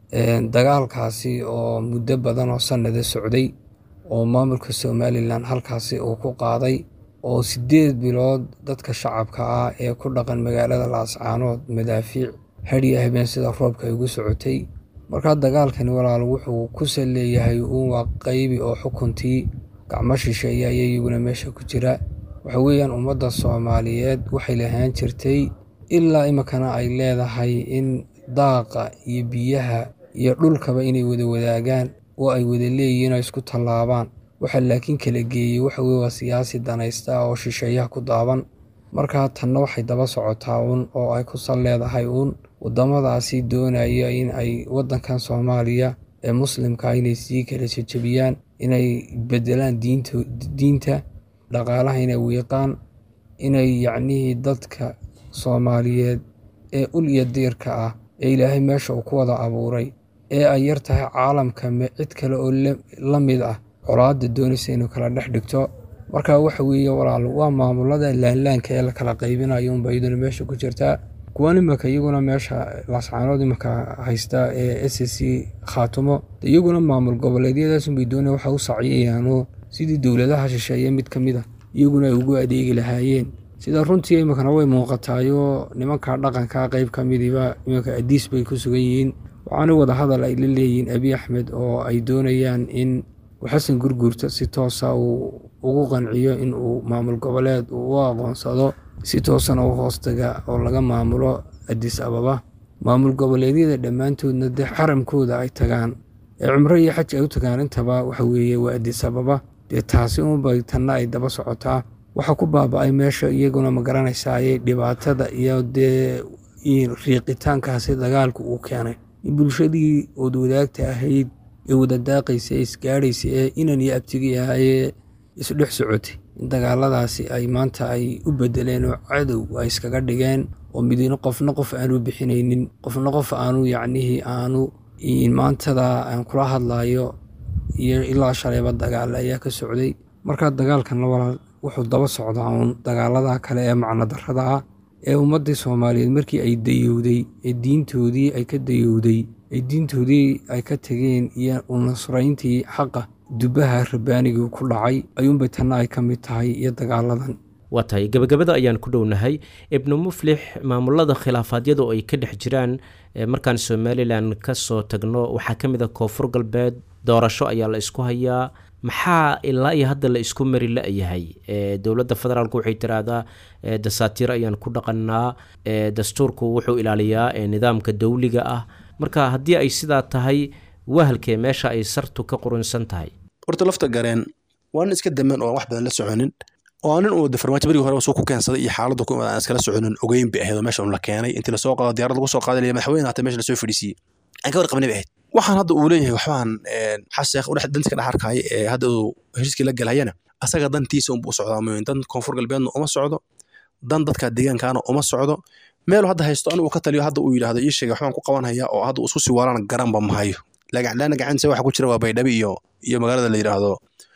dagaalkaasi oo muddo badan oo sanada socday oo maamulka somalilan halkaasi uu ku qaaday oo sideed bilood dadka shacabka ah ee ku dhaqan magaalada laascaanood madaafiic hadhiya habeen sida roobka ay ugu socotay markaa dagaalkani walaal wuxuu ku sal leeyahay uun waa qaybi oo xukuntii gacmo shisheeya aya iyaguna meesha ku jira waxa weeyaan ummadda soomaaliyeed waxay lahaan jirtay ilaa iminkana ay leedahay in daaqa iyo biyaha iyo dhulkaba inay wada wadaagaan oo ay wada leeyihiin oo isku tallaabaan waxa laakiin kala geeyey waxa weye waa siyaasi danaysta oo shisheeyaha ku daaban markaa tanna waxay daba socotaa uun oo ay ku sal leedahay uun waddamadaasi doonaya in ay waddankan soomaaliya ee muslimka inay sii kala jejebiyaan inay bedelaan diinta dhaqaalaha inay wiiqaan inay yacnihii dadka soomaaliyeed ee ul iyo diirka ah ee ilaahay meesha uu ku wada abuuray ee ay yar tahay caalamka cid kale oo la mid ah colaadda doonaysa inuu kala dhex dhigto marka waxa weeye walaal waa maamulada laanlaanka ee la kala qaybinayo unba iyaduna meesha ku jirtaa kuwan imanka iyaguna meesha laascaanood imanka haysta ee s c khaatumo iyaguna maamul goboleedyadaasunbay doonaya waxa u sacyiyayaanoo sidii dowladaha shisheeye mid ka mid a iyaguna ay ugu adeegi lahaayeen sida runtii iminkana way muuqataayoo nimanka dhaqanka qeyb ka midiba iminka adiis bay ku sugan yihiin waxaana wada hadal ay la leeyihiin abi axmed oo ay doonayaan in uu xasan gurguurta si toosa uu ugu qanciyo in uu maamul goboleed uu u aqoonsado si toosana u hoostaga oo laga maamulo adis ababa maamul goboleedyada dhammaantoodna dee xaramkooda ay tagaan ee cumro iyo xaj ay u tagaan intaba waxa weeye waa adis ababa dee taasi unbay tanna ay daba socotaa waxaa ku baaba-ay meesha iyaguna ma garanaysaaye dhibaatada iyo dee riiqitaankaasi dagaalku uu keenay in bulshadii ood wadaagta ahayd ee wada daaqaysa ee isgaadhaysa ee inan iyo abtigi ahayee isdhex socotay in dagaaladaasi ay maanta ay u bedeleen oo cadow ay iskaga dhigeen oo midino qofna qof aanu bixinaynin qofna qof aanu yacnihii aanu maantada aan kula hadlayo iyo ilaa shalayba dagaal ayaa ka socday markaa dagaalkanna walaal wuxuu daba socdaa uun dagaalada kale ee macno darrada ah ee ummaddii soomaaliyeed markii ay dayowday ee diintoodii ay ka dayowday ee diintoodii ay ka tegeen iyo unasrayntii xaqa dubbaha rabbaanigii ku dhacay ayuunbay tanna ay ka mid tahay iyo dagaaladan waa tahay gebagabada ayaan ku dhownahay ibnu muflix maamulada khilaafaadyada oo ay ka dhex jiraan markaan somalilan ka soo tagno waxaa ka mid a koonfur galbeed doorasho ayaa la isku hayaa maxaa ilaa iyo hadda la isku mari la-yahay dowladda federaalku waxay tiraahdaa dasaatiir ayaan ku dhaqanaa dastuurku wuxuu ilaaliyaa nidaamka dowliga ah marka haddii ay sidaa tahay wahalkee meesha ay sartu ka qurunsan tahay horta lafta gareen waa nin iska daman oo wax badan la soconin oo nin uu farmaajo berigii hore suu ku keensaday iyo xaaladda aan iskala soconin ogeyn bay ahayd oo meesha un la keenay intii lasoo qaado diyaarad lagu soo qaaday madaxweyne hata meesha lasoo fadhiisiiyey aan ka warqabnay bay ahayd waxaan hadda uu leeyahay waxbaan xaseekh udhex dantiska dhex arkaya ee hadda uu heshiiskii la galhayana asaga dantiisa unbuu u socdaa mooyin dan koonfur galbeedna uma socdo dan dadka deegaankaana uma socdo meelu hadda haysto anigu ka taliyo hadda uu yidhahdo ii sheegay waxbaan ku qabanhayaa oo hadda uu isku sii waaraan garanba mahayo lagacdhaana gacantiisa waxa ku jira waa baydhabi iyo iyo magaalada la yidhaahdo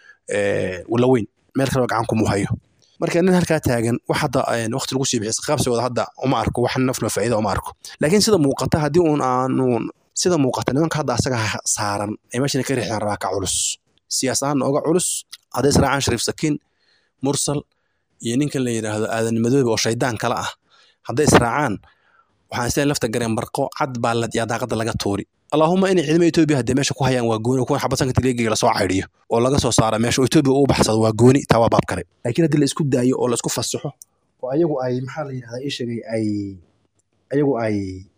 walaweyn meel kaleba gacan kuma hayo marka nin halkaa taagan wax hadda waqti lagu sii bixiy qaabsigooda hadda uma arko wax nafno faa'iida uma arko laakiin sida muuqata haddii uun aanu sida muuqata nimanka hadda asaga saaran ee meeshan ka riixdaan rabaa ka culus siyaas ahaan nooga culus hadday israacaan shariif sakiin mursal iyo ninkan la yidhaahdo aadan madoobe oo shaydaan kale ah hadday israacaan waxaan isleeyahay lafta gareen barqo cad baa yaa daaqada laga tuuri allaahuma inay ciidamada etoobiya haddee meesha ku hayaan waa gooni kuwan xabadsanka tiligiga lasoo caydhiyo oo laga soo saara meesha oo etoobiya uu baxsado waa gooni taa waa baab kale laakiin haddii la isku daayo oo la isku fasaxo oo ayagu ay maxaa la yidhahdaa ii sheegay ay ayagu ay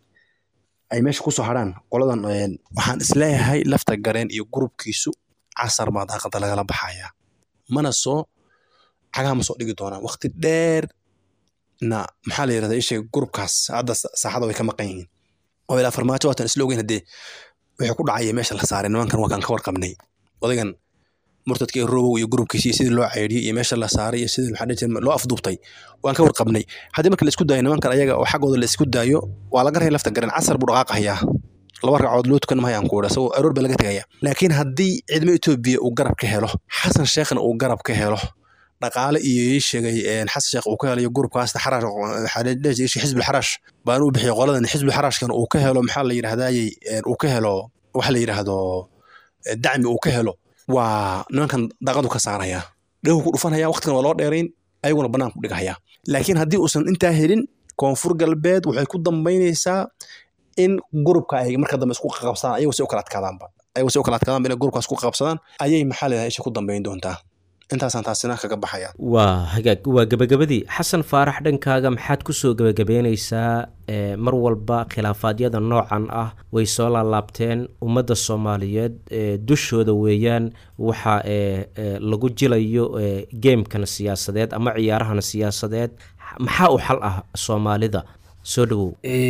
ay meesha kusoo hadhaan qoladan waxaan isleeyahay lafta gareen iyo gurubkiisu casar baa daaqada lagala baxayaa mana soo cagaha ma soo dhigi doonaan waqti dheer na maxaa la yidhahdaa ii sheegay gurubkaas hadda saaxada way ka maqan yihiin oo ilaa farmaajo waatan isla ogeyn haddee wixii ku dhacaya meesha la saaray nimankan waa kaan ka warqabnay odagan murtadka ee robow iyo gurubkiisi iyo sidii loo caydhiyey iyo meesha la saaray iyo sidii maxaa dhihi loo afduubtay waan ka warqabnay haddii marka la isku daayo nimankan ayaga oo xaggooda la isku daayo waa laga raya lafta garan casar buu dhaqaaqahayaa laba ragcadood loo tukan mahayaan ku idha isagoo aroor baa laga tegaya laakiin haddii ciidamo etoobiya uu garab ka helo xasan sheekhna uu garab ka helo dhaqaale iyo ii sheegay xasan sheekh uu ka helayo gurubkaas xaraash xisbul xaraash baan u bixiyay qoladan xisbul xaraashkan uu ka helo maxaa la yidhahdayey uu ka helo waxa la yidhaahdo dacmi uu ka helo waa nimankan daaqadu ka saaraya dhahu ku dhufanaya waqtigan waa loo dheerayn ayaguna bannaan ku dhigahaya laakiin haddii uusan intaa helin koonfur galbeed waxay ku dambaynaysaa in gurubka ay marka dambe isku qabsadaan ayagu si u kala adkaadaanba ayagu si u kala adkaadaanba inay gurubkaas ku qabsadaan ayay maxaa la yidhahdaa isha ku dambayn doontaa intaasaan taasina kaga baxaya waa hagaag waa gebagabadii xasan faarax dhankaaga maxaad kusoo gebagabeyneysaa mar walba khilaafaadyada noocan ah way soo laalaabteen ummadda soomaaliyeed dushooda weeyaan waxa lagu jilayo geemkan siyaasadeed ama ciyaarahan siyaasadeed maxaa u xal ah soomaalida soo dhawow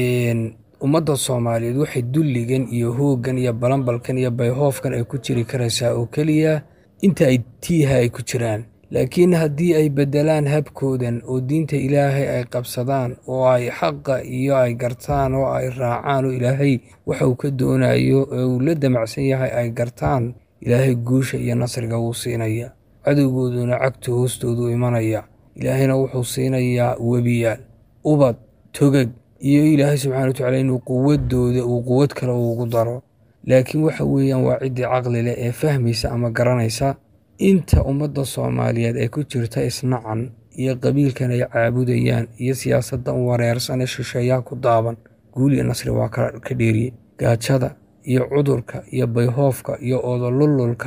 ummadda soomaaliyeed waxay dulligan iyo hooggan iyo balanbalkan iyo bayhoofkan ay ku jiri karaysaa oo keliya inta ay tiiha ay ku jiraan laakiin haddii ay beddelaan habkoodan oo diinta ilaahay ay qabsadaan oo ay xaqa iyo ay gartaan oo ay raacaan oo ilaahay waxa uu ka doonayo ee uu la damacsan yahay ay gartaan ilaahay guusha iyo nasriga wuu siinaya cadowgooduna cagta hoostoodu imanaya ilaahayna wuxuu siinayaa webiyaal ubad togag iyo ilaahay subxana wa tacala inuu quwadooda uu quwad kale ugu daro laakiin waxa weeyaan waa ciddii caqli leh ee fahmaysa ama garanaysa inta ummadda soomaaliyeed ay ku jirta isnacan iyo qabiilkan ay caabudayaan iyo siyaasaddan wareersan ee shisheeyaha ku daaban guul iyo nasri waa ka dheeriye gaajada iyo cudurka iyo bayhoofka iyo oodolululka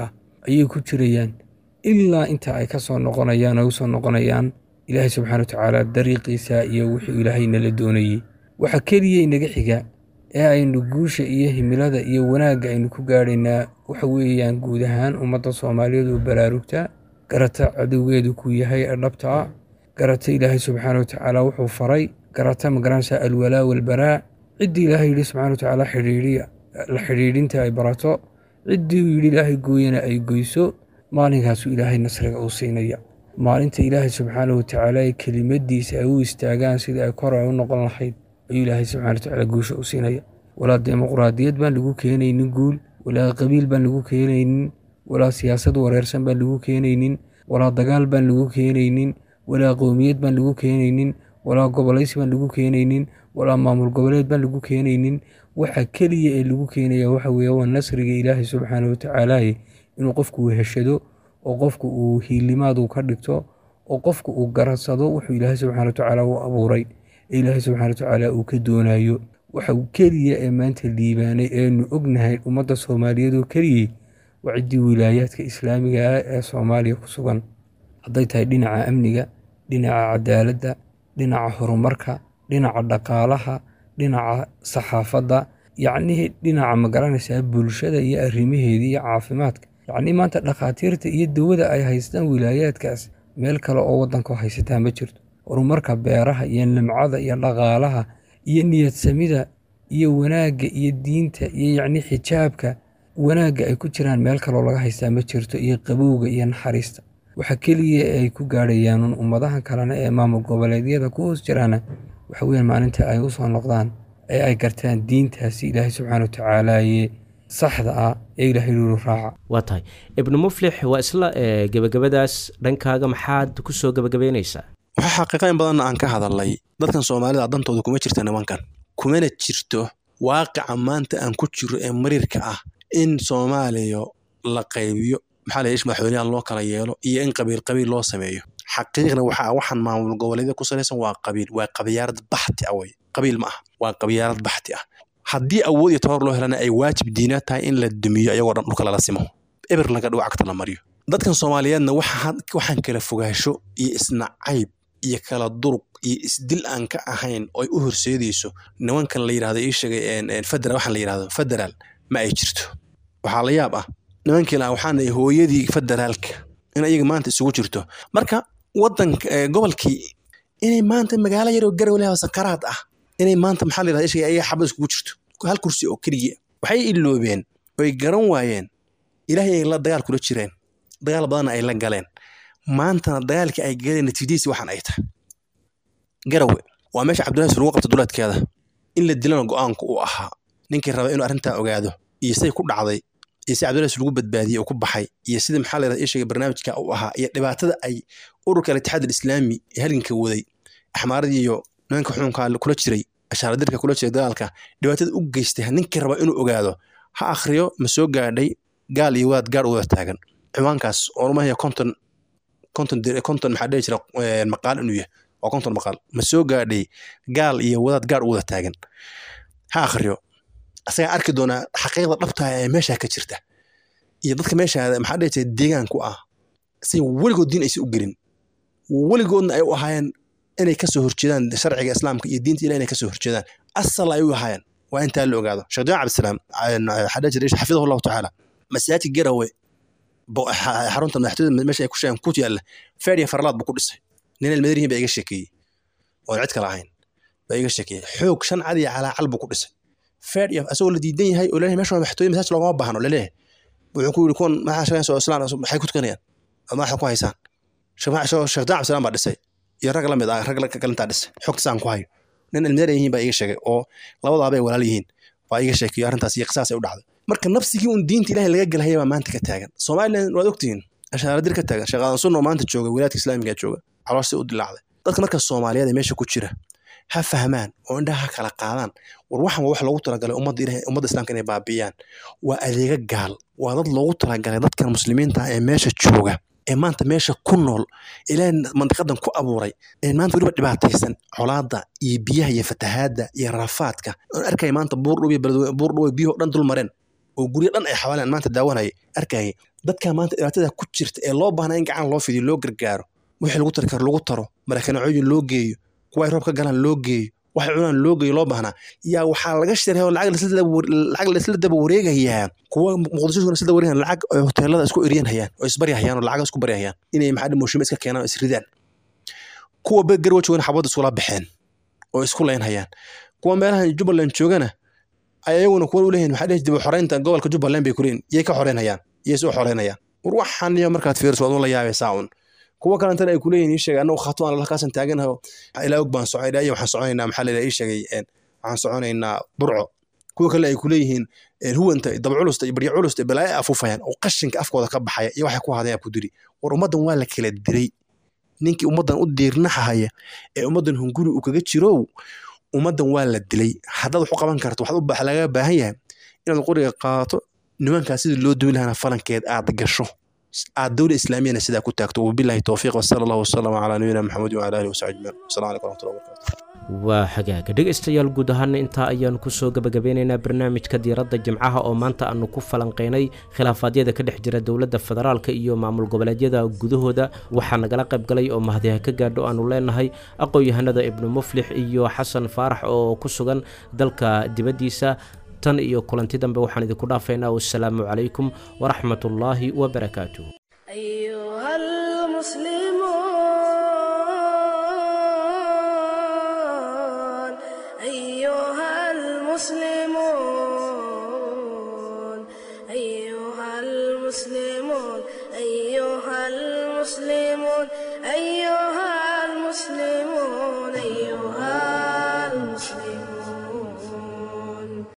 ayay ku jirayaan ilaa inta ay ka soo noqonayaan oo usoo noqonayaan ilaahay subxaana wa tacaala dariiqiisa iyo wuxuu ilaahay nala doonayey waxa keliya inaga xiga ee aynu guusha iyo himilada iyo wanaagga aynu ku gaadhaynaa waxa weeyaan guud ahaan ummadda soomaaliyeed oo baraarugta garata cadowgeedu ku yahay ee dhabta ah garata ilaahay subxaana wa tacaala wuxuu faray garata magaranaysa alwalaa walbaraa ciddii ilaahay yidhi subxana wa tacaala xidhiidhiya la xidhiidhinta ay barato ciddii uu yidhi ilaahay gooyana ay goyso maalinkaasuu ilaahay nasriga uu siinaya maalinta ilaahay subxaana wa tacaala ee kelimadiisa ay u istaagaan sidii ay kor ay u noqon lahayd ayuu ilaahay subxana wa tacaala guusha u siinaya walaa dimuqraadiyad baan lagu keenaynin guul walaa qabiil baan lagu keenaynin walaa siyaasad wareersan baan lagu keenaynin walaa dagaal baan lagu keenaynin walaa qowmiyad baan lagu keenaynin walaa gobolaysi baan lagu keenaynin walaa maamul goboleed baan lagu keenaynin waxa keliya ee lagu keenaya waxa weeye waa nasriga ilaahay subxaana wa tacaalaaye inuu qofku weheshado oo qofku uu hiilimaadu ka dhigto oo qofku uu garadsado wuxuu ilaahay subxana wa tacaala u abuuray ee ilaahay subxana wa tacaala uu ka doonayo waxa keliya ee maanta liibaanay eenu ognahay ummadda soomaaliyeed oo keliyey waa ciddii wilaayaadka islaamiga ah ee soomaaliya ku sugan hadday tahay dhinaca amniga dhinaca cadaaladda dhinaca horumarka dhinaca dhaqaalaha dhinaca saxaafadda yacnihii dhinaca magaranaysaa bulshada iyo arrimaheedii iyo caafimaadka yacnii maanta dhakhaatiirta iyo dawada ay haystaan wilaayaadkaas meel kale oo waddanka haysataa ma jirto horumarka beeraha iyo nimcada iyo dhaqaalaha iyo niyadsamida iyo wanaagga iyo diinta iyo yacnii xijaabka wanaagga ay ku jiraan meel kaloo laga haystaa ma jirto iyo qabowga iyo naxariista waxa keliya ay ku gaadhayaan ummadahan kalena ee maamul goboleedyada ku hoos jiraana waxa weeyaan maalinta ay u soo noqdaan ee ay gartaan diintaasi ilaahay subxaana wa tacaalaaye saxda ah ee ilaahay lulu raaca waa tahay ibnu muflix waa isla gebagabadaas dhankaaga maxaad ku soo gebagabeynaysaa waxaa xaqiiqa in badanna aan ka hadalnay dadkan soomaalida dantooda kuma jirta nimankan kumana jirto waaqica maanta aan ku jiro ee mariirka ah in soomaaliya la qaybiyo maxaa la ish madaxweynaha loo kala yeelo iyo in qabiil qabiil loo sameeyo xaqiiqna waxaa waxaan maamul goboleedya ku salaysan waa qabiil waa qabiyaarad baxti ah wey qabiil ma ah waa qabiyaarad baxti ah haddii awood iyo tabar loo helana ay waajib diina tahay in la dumiyo ayagoo dhan dhulka lala simo eber laga dhigo cagta la mariyo dadkan soomaaliyeedna waxaan kala fogaasho iyo isnacayb iyo kala duruq iyo isdil aan ka ahayn oo ay u horseedayso nimankan la yidhahdo ii sheegay federal waxaan la yidhahdo federaal ma ay jirto waxaa la yaab ah nimankii la waxaana hooyadii federaalka in ayaga maanta isugu jirto marka wadanka gobolkii inay maanta magaalo yaroo garow leh oo sakaraad ah inay maanta maxaa la yidhahda ishiga ayaga xabad iskugu jirto hal kursi oo keliya waxay iloobeen oy garan waayeen ilaahay ay la dagaal kula jireen dagaal badanna ay la galeen maantana dagaalkii ay galeen natiijadiisi waxaan ay tahay garowe waa meesha cabdullahi lagu qabta duleedkeeda in la dilana go-aanku uu ahaa ninkii raba inuu arrintaa ogaado iyo say ku dhacday iyo si cabdullahi lagu badbaadiyey uu ku baxay iyo sida maxaa la yidhahda ishiga barnaamijka uu ahaa iyo dhibaatada ay ururka al-itixaad alislaami ee halganka waday axmaaradii iyo nimanka xukunka kula jiray ashaaradirka kula jiray dagaalka dhibaatada u geystay ninkii raba inuu ogaado ha akhriyo ma soo gaadhay gaal iyo wadaad gaar u wada taagan ciwaankaas oo rumahaya konton konton konton maxaa dhihi jira maqaal inuu yahay waa konton maqaal ma soo gaadhay gaal iyo wadaad gaar u wada taagan ha akhriyo asagaa arki doonaa xaqiiqda dhabtaa ee meeshaa ka jirta iyo dadka meeshaa maxaa dhihi jira deegaanku ah si weligood diin aysan u gelin weligoodna ay u ahaayeen inay kasoo horjeedaan sharciga islaamka iyo diinta ilahi inay kasoo horjeedaan asal ay u ahaayeen waa intaa la ogaado sheekh jaamac cabdisalaam xadha jira xafidahu allahu tacaala masaajid garawe xarunta madaxtooyada meesha ay ku sheegan ku yaalla feeriya farlaad buu ku dhisay nin almadarihin baa iga sheekeeyey oon cid kale ahayn baa iga sheekeeyey xoog shan cad iyo calaacal buu ku dhisay feeriya asagoo la diidan yahay oo leeyahay meesha waa madaxtooye masaajid loogama baahno laleeyahay wuxuu ku yidhi kuwan maxaa sheegan soo islaan maxay ku tukanayaan madaxa ku haysaan sheekh jaamac cabdisalaam baa dhisay iyo rag la mid ah rag kalintaa dhisay xogtasaan ku hayo nin almadari yihiin baa iga sheegay oo labadaabay walaal yihiin baa iga sheekeeyo arrintaas iyo qisaas ay u dhacday marka nafsigii un diinta ilahay laga gelahaya baa maanta ka taagan somalilan waad ogtihiin ashaaradir ka taagan sheekhadan sunno maanta jooga wilaadka islaamiga jooga caloosha u dilaacday dadka marka soomaaliyeed ee meesha ku jira ha fahmaan oo indhaha ha kala qaadaan war waxan waa wax loogu talagalay ummadda ilahay ummadda islaamka inay baabi'iyaan waa adeega gaal waa dad loogu talagalay dadkan muslimiinta ah ee meesha jooga ee maanta meesha ku nool ilaahay mandiqadan ku abuuray ee maanta weliba dhibaataysan colaadda iyo biyaha iyo fatahaadda iyo rafaadka oon arkaya maanta buurdhow iyo buurdhow biyuhu dhan dul mareen oo guryo dhan ay xawaalaan maanta daawanaya arkayay dadka maanta dhibaatada ku jirta ee loo baahnaa in gacan loo fidiyo loo gargaaro wixii lagu tari karo lagu taro marakanacooyin loo geeyo kuwa ay roob ka galaan loo geeyo waxay cunaan loo geeyo loo baahnaa yaa waxaa laga shiraya oo lacag laisla daba wareegayaa kuwa muqdisho isla daba wareegayan lacag ay hoteelada isku eryan hayaan oo isbaryahayaan oo lacaga isku baryahayaan inay maxaa mooshime iska keenaan oo isridaan kuwa garwa joogana xabadda iskula baxeen oo isku leynhayaan kuwa meelahan jubbaland joogana ayaguna kuwa uleeyihin maxaa dhihi dib xoreynta gobolka jubbaland bay kuleeyihin yay ka xoreynhayaan yay soo xoreynayaan war waxaan iyo markaad fiiriso waad la yaabaysaa un kuwa kalentana ay kuleeyihin ii sheegay annagu khatu aan halkaasan taaganaho ilaa og baan socay ilaa waxaan soconaynaa maxaa leedahay ii sheegay waxaan soconaynaa burco kuwa kale ay kuleeyihiin huwanta dabculusta iyo barya culusta iyo balaayo afuufayaan oo qashinka afkooda ka baxaya iyo waxay ku hadayaan ku diri war ummaddan waa la kala diray ninkii ummaddan u diirnaxahaya ee ummaddan hunguri uu kaga jirow ummaddan waa la dilay haddaad wax u qaban karto waxaad laga baahan yahay inaad qoriga qaadato nimankaas sidii loo duwi lahana falankeed aad gasho aad dowla islaamiyana sidaa ku taagto wabilahi towfiiq wasala allahu wasalama calaa nabiyina maxamed wacala alihi wasaxbi ajmaciin wasalaamu calaykum waraxmatullahi wabarakatu waa xagaaga dhegaystayaal guud ahaana intaa ayaan kusoo gabagabeynaynaa barnaamijka diiradda jimcaha oo maanta aanu ku falanqeynay khilaafaadyada ka dhex jira dowladda federaalka iyo maamul goboleedyada gudahooda waxaa nagala qayb galay oo mahadiha ka gaadho aanu leenahay aqoon-yahanada ibnu muflix iyo xasan faarax oo ku sugan dalka dibaddiisa tan iyo kulanti dambe waxaan idinku dhaafaynaa wassalaamu calaykum waraxmatullaahi wabarakaatuh أيها المسلمون أيها المسلمون أيها المسلمون أيها المسلمون أيها